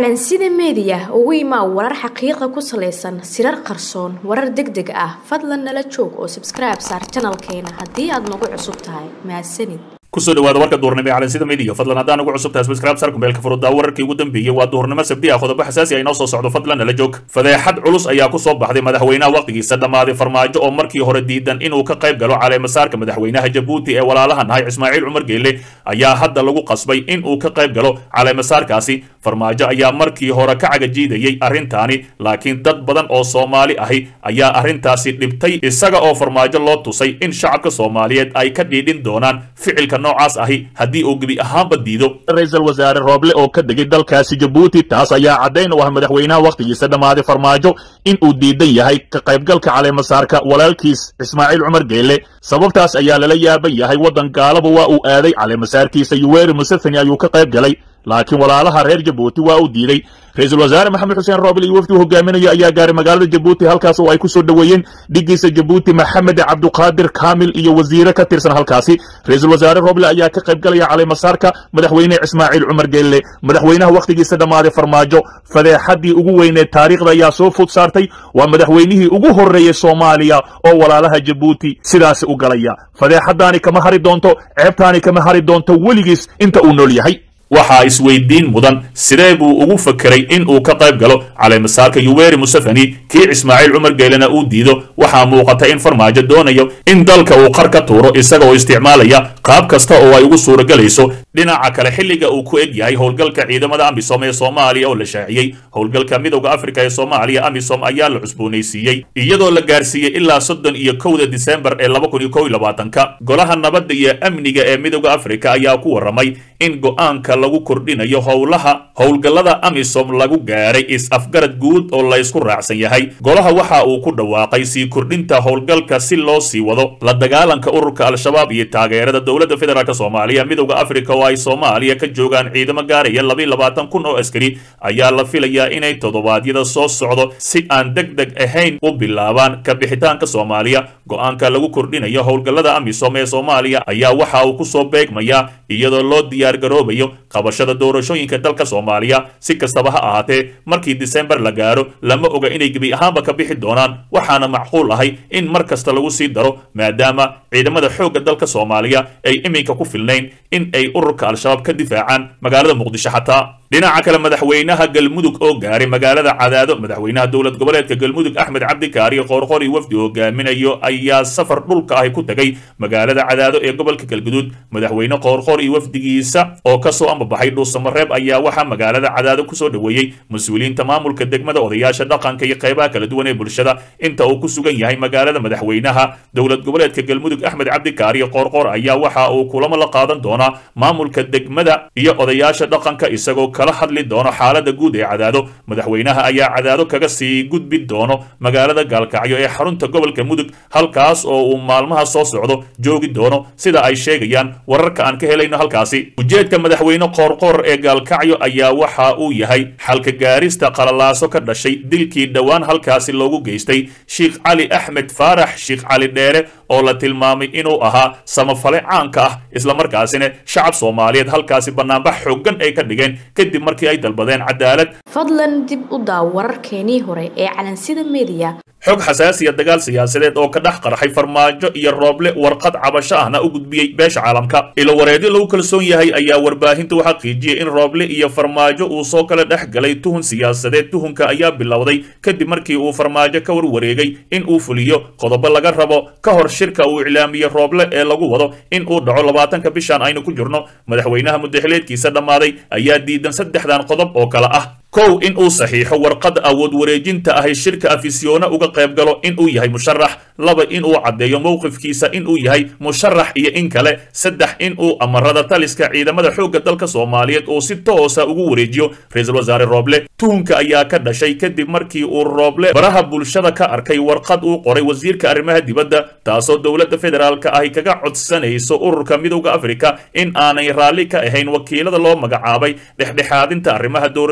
calansida meediya ugu imaa warar xaqiiqa ku salaysan sirar qarsoon warar deg deg ah fadlan nala joog oo sabskribe saar janalkeena haddii aad nagu cusub tahay mahadsanid kusoo dhawaada warka duhurnimo ee calansida media fadlan haddaan ugu cusub tahay subscribe sar kumeelka furudaa wararkii ugu dambeeyey waa duhurnimo sabdi ah qodobo xasaasi ah inoo soo socdo fadlan nala joog fadeexad culus ayaa ku soo baxday madaxweynaha waqtigiisa dhammaaday farmaajo oo markii hore diidan inuu ka qayb galo caleemasaarka madaxweynaha jabuuti ee walaalaha nahay ismaaciil cumar geelle ayaa hadda lagu qasbay in uu ka qayb galo caleemasaarkaasi farmaajo ayaa markii hore ka cagajiidayey arrintaani laakiin dad badan oo soomaali ahi ayaa arrintaasi dhibtay isaga oo farmaajo loo tusay in shacabka soomaaliyeed ay ka dhiidhin doonaan ficilka noocaas ahi haddii uu gebi ahaanba diido ra-iisul wasaare rooble oo ka degay dalkaasi jabuuti taas ayaa caddayn u ah madaxweynaha wakhtigiisa dhammaaday farmaajo in uu diidan yahay ka qaybgalka caleemasaarka walaalkiis ismaaciil cumar geelle sababtaas ayaa lala yaaban yahay waddan gaalaba waa uu aaday caleemasaarkiisa yuweri museveni ayuu ka qayb galay laakiin walaalaha reer jabuuti waa uu diiday ra-iisul wasaare maxamed xuseen roobel iyo wafdi uu hogaaminayo ayaa gaaray magaalada jabuuti halkaas oo ay ku soo dhoweeyeen dhigiisa jabuuti maxamed cabduqaadir kaamil iyo wasiire ka tirsan halkaasi ra-iisul wasaare roble ayaa ka qayb galaya caleemasaarka madaxweyne ismaaciil cumar geelle madaxweynaha wakhtigiisa dhammaaday farmaajo fadeexaddii ugu weyneed taariikhda ayaa soo fud saartay waa madaxweynihii ugu horreeyey soomaaliya oo walaalaha jabuuti sidaasi u galaya fadeexaddaani kama hari doonto ceebtaani kama hari doonto weligiis inta uu nool yahay waxaa isweydiin mudan sidee buu ugu fakeray in uu ka qayb galo caleemasaarka yuweri museveni kii ismaaciil cumar geelena uu diido waxaa muuqata in farmaajo doonayo in dalka uu qar ka tuuro isagaoo isticmaalaya qaab kasta oo ay ugu suuragelayso dhinaca kale xilliga uu ku eg yahay howlgalka ciidamada amisom ee soomaaliya oo la shaaciyey howlgalka midowda afrika ee soomaaliya amisom ayaa la cusboonaysiiyey iyadoo la gaarsiiyey ilaa soddon iyo kowda disembar ee laba kun iyo kow iyo labaatanka golaha nabadda iyo amniga ee midowda afrika ayaa ku warramay in go-aanka lagu kordhinayo howlaha howlgallada amisom lagu gaaray is-afgarad guud oo laysku raacsan yahay golaha waxa uu ku dhawaaqay sii kordhinta howlgalka si loo sii wado la dagaalanka ururka al-shabaab iyo taageerada dowladda federaalk soomaaliya midowda afrika oo ay soomaaliya ka joogaan ciidamo gaaraya labiiy labaatan kun oo askari ayaa la filayaa inay toddobaadyada soo socdo si aan deg deg ahayn u bilaabaan ka bixitaanka soomaaliya go-aanka lagu kordhinayo howlgallada amisom ee soomaaliya ayaa waxa uu kusoo beegmayaa iyadoo loo diyaar garoobayo qabashada doorashooyinka dalka soomaaliya si kastaba ha ahaatee markii disembar la gaaro lama oga inay gebi ahaanba ka bixi doonaan waxaana macquul ahay in mar kasta lagu sii daro maadaama ciidamada xoogga dalka soomaaliya ay iminka ku filnayn in ay ururka al-shabaab ka difaacaan magaalada muqdisho xataa dhinaca kale madaxweynaha galmudug oo gaaray magaalada cadaado madaxweynaha dowlad goboleedka galmudug axmed cabdikaari qoorqori wafdi hogaaminayo ayaa safar dhulka ahi ku tegay magaalada cadaado ee gobolka galguduud madaxweyne qoorqor iyo wafdigiisa oo kasoo ambabaxay dhuusamareeb ayaa waxaa magaalada cadaado kusoo dhoweeyey mas-uuliyiinta maamulka degmada odayaasha dhaqanka iyo qaybaha kala duwan ee bulshada inta uu ku sugan yahay magaalada madaxweynaha dowlad goboleedka galmudug axmed cabdikaari qoorqor ayaa waxa uu kulamo la qaadan doonaa maamulka degmada iyo odayaasha dhaqanka isagoo kala hadli doono xaalada guud ee cadaado madaxweynaha ayaa cadaado kaga sii gudbi doono magaalada gaalkacyo ee xarunta gobolka mudug halkaas oo uu maalmaha soo socdo joogi doono sida ay sheegayaan wararka aan ka helayno halkaasi ujeedka madaxweyne qoorqoor ee gaalkacyo ayaa waxa uu yahay xalka gaarista qalalaaso ka dhashay dilkii dhowaan halkaasi loogu geystay sheikh cali axmed faarax sheikh cali dheere oo la tilmaamay inuu ahaa samafale caanka ah islamarkaasina shacab soomaaliyeed halkaasi banaanbax xooggan ay ka dhigeen kadib markii ay dalbadeen cadaalad fadlan dib u daaw wararkeenii hore ee calansida meediya xog xasaasiya dagaal siyaasadeed oo ka dhex qarxay farmaajo iyo rooble warqad cabasho ahna u gudbiyey beesha caalamka ilo wareedyo lagu kalsoon yahay ayaa warbaahinta u xaqiijiyey in rooble iyo farmaajo uu soo kala dhex galay tuhun siyaasadeed tuhunka ayaa bilowday kadib markii uu farmaajo ka warwareegay in uu fuliyo qodobo laga rabo ka hor shirka uu iclaamiyey rooble ee lagu wado in uu dhaco labaatanka bishan aynu ku jirno madaxweynaha mudaxileedkiisa dhammaaday ayaa diidan saddexdan qodob oo kale ah kow in uu saxiixo warqad awood wareejinta ahi shirka afisyoona uga qayb galo in uu yahay musharax laba in uu caddeeyo mowqifkiisa in uu yahay musharax iyo in kale saddex in uu amarada taliska ciidamada xoogga dalka soomaaliyeed uu si toosa ugu wareejiyo ra-iisul wasaare rooble tuhunka ayaa ka dhashay kadib markii uu rooble baraha bulshada ka arkay warqad uu qoray wasiirka arrimaha dibadda taasoo dowladda federaalka ahi kaga codsanayso ururka midowda afrika in aanay raalli ka ahayn wakiilada loo magacaabay dhexdhexaadinta arrimaha doorashooyinka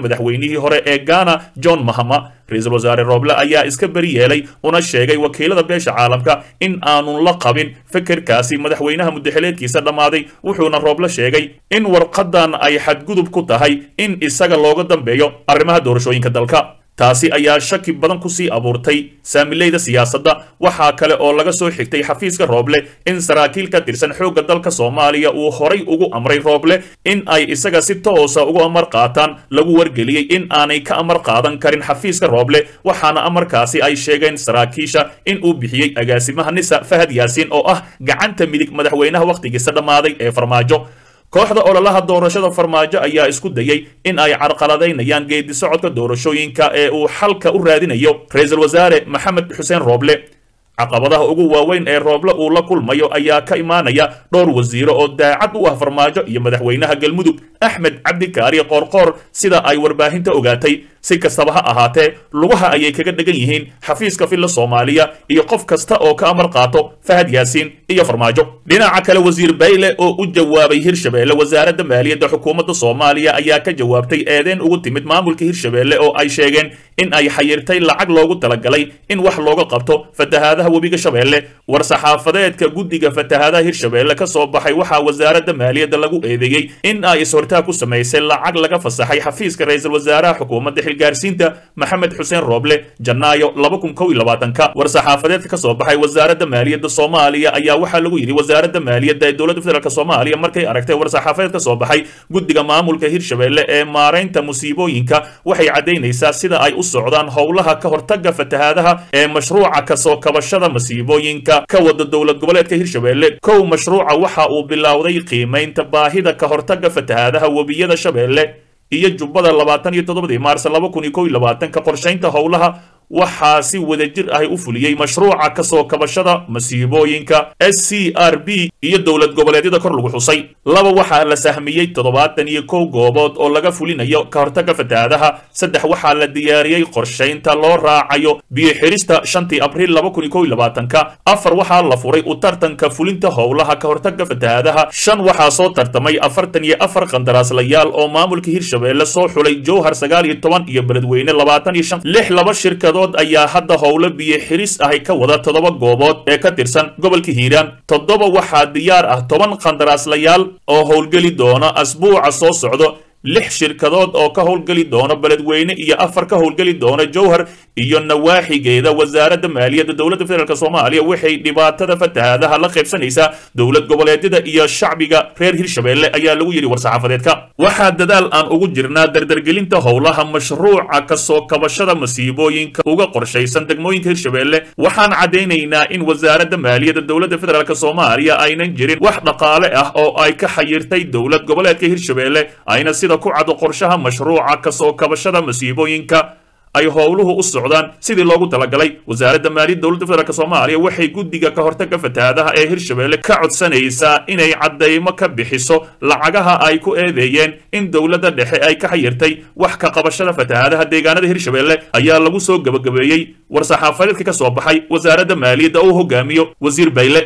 madaxweynihii hore ee ghana john mahama ra-iisul wasaare rooble ayaa iska beri yeelay una sheegay wakiilada beesha caalamka in aanun la qabin fekerkaasi madaxweynaha mudaxileedkiisa dhammaaday wuxuuna rooble sheegay in warqadan ay xadgudub ku tahay in isaga looga dambeeyo arrimaha doorashooyinka dalka taasi ayaa shaki badan kusii abuurtay saamileyda siyaasadda waxaa kale oo laga soo xigtay xafiiska rooble in saraakiil ka tirsan xoogga dalka soomaaliya uu horay ugu amray rooble in ay isaga si toosa ugu amar qaataan lagu wargeliyey in aanay ka amar qaadan karin xafiiska rooble waxaana amarkaasi ay sheegeen saraakiisha in uu bixiyey agaasimaha nisa fahad yaasiin oo ah gacanta midig madaxweynaha wakhtigiisa dhammaaday ee farmaajo kooxda ololaha doorashada farmaajo ayaa isku dayey in ay carqaladaynayaan geedi socodka doorashooyinka ee uu xalka u raadinayo ra-iisul wasaare maxamed xuseen rooble caqabadaha ugu waaweyn ee rooble uu la kulmayo ayaa ka imaanaya dhowr wasiiro oo daacad u ah farmaajo iyo madaxweynaha galmudug axmed cabdikaari qoorqoor sida ay warbaahinta ogaatay si kastaba ha ahaatee lugaha ayay kaga dhegan yihiin xafiiska filla soomaaliya iyo qof kasta oo ka amar qaato fahad yaasiin iyo farmaajo dhinaca kale wasiir bayle oo u jawaabay hirshabeelle wasaaradda maaliyadda xukuumadda soomaaliya ayaa ka jawaabtay eedeen ugu timid maamulka hirshabeelle oo ay sheegeen in ay xayirtay lacag loogu talagalay in wax looga qabto fatahaadaha webiga shabeelle war-saxaafadeedka guddiga fatahaadaha hirshabeelle ka soo baxay waxaa wasaaradda maaliyadda lagu eedeeyey in ay is-hortaa ku samaysay lacag laga fasaxay xafiiska ra-iisul wasaaraha xukuumadda xilgaarsiinta maxamed xuseen rooble janaayo laba kun kow iyo labaatanka war-saxaafadeedka ka soo baxay wasaaradda maaliyadda soomaaliya ayaa waxaa lagu yidhi wasaaradda maaliyadda ee dowladda federaalk soomaaliya markay aragtay war-saxaafadeed ka soo baxay guddiga maamulka hirshabeelle ee maaraynta musiibooyinka waxay caddaynaysaa sida ay u socdaan howlaha ka hortagga fatahaadaha ee mashruuca kasoo kabashada masiibooyinka ka wada dowlad goboleedka hirshabeelle kow mashruuca waxa uu bilowday qiimaynta baahida ka hortagga fatahaadaha webiyada shabeelle iyo jubbada labaatan iyo toddobadii maars laba kun iyo kow iyo labaatanka qorshaynta howlaha waxaa si wadajir ahi u fuliyey mashruuca kasoo kabashada masiibooyinka s c r b iyo dowlad goboleedyada kor lagu xusay laba waxaa la sahmiyey toddobaatan iyo kow goobood oo laga fulinayo ka hortagga fatahaadaha saddex waxaa la diyaariyey qorshaynta loo raacayo biyo-xirista shantii abriil laba kun iyo kow iyo labaatanka afar waxaa la furay u tartanka fulinta howlaha ka hortagga fatahaadaha shan waxaa soo tartamay afartan iyo afar qandaraaslayaal oo maamulka hirshabeelle soo xulay jowhar sagaal iyo toban iyo beledweyne labaatan iyo shan lix laba shirkadood ayaa hadda howlo biyo xiris ahi ka wada toddoba goobood ee ka tirsan gobolka hiiraan toddoba waxaa diyaar ah toban qandaraaslayaal oo howlgeli doona asbuuca soo socdo lix shirkadood oo ka howlgeli doona beledweyne iyo afar ka howlgeli doona jowhar iyo nawaaxigeeda wasaaradda maaliyadda dowladda federaalk soomaaliya waxay dhibaatada fatahaadaha la qaybsanaysaa dowlad goboleedyada iyo shacbiga reer hirshabeelle ayaa lagu yidhi war-saxaafadeedka waxaa dadaal aan ugu jirnaa dardargelinta howlaha mashruuca kasoo kabashada masiibooyinka uga qorshaysan degmooyinka hirshabeelle waxaan caddaynaynaa in wasaaradda maaliyadda dowladda federaalk soomaaliya aynan jirin wax dhaqaale ah oo ay ka xayirtay dowlad goboleedka hirshabeelle ayna sida ku cado qorshaha mashruuca kasoo kabashada masiibooyinka ay howluhu u socdaan sidii loogu talagalay wasaaradda maaliyadda dowladda federaalk soomaaliya waxay guddiga ka hortagga fatahaadaha ee hirshabeelle ka codsanaysaa inay caddaymo ka bixiso lacagaha ay ku eedeeyeen in dowladda dhexe ay ka xayirtay wax ka qabashada fatahaadaha deegaanada hirshabeelle ayaa lagu soo gebagabeeyey war-saxaafadeedka ka soo baxay wasaaradda maaliyadda oo hogaamiyo wasiir bayle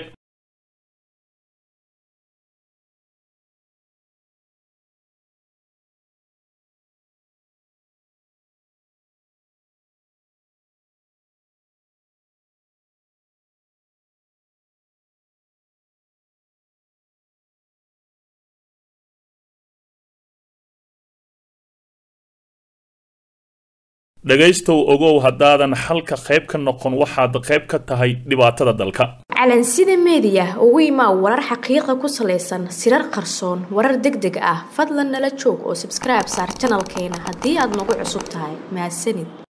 dhegaystow ogow haddaadan xalka qayb ka noqon waxaad qayb ka tahay dhibaatada dalka calansida meediya ugu imaa warar xaqiiqa ku salaysan sirar qarsoon warar deg deg ah fadlan nala joog oo sabskribe saar janalkeena haddii aad nagu cusub tahay mahadsanid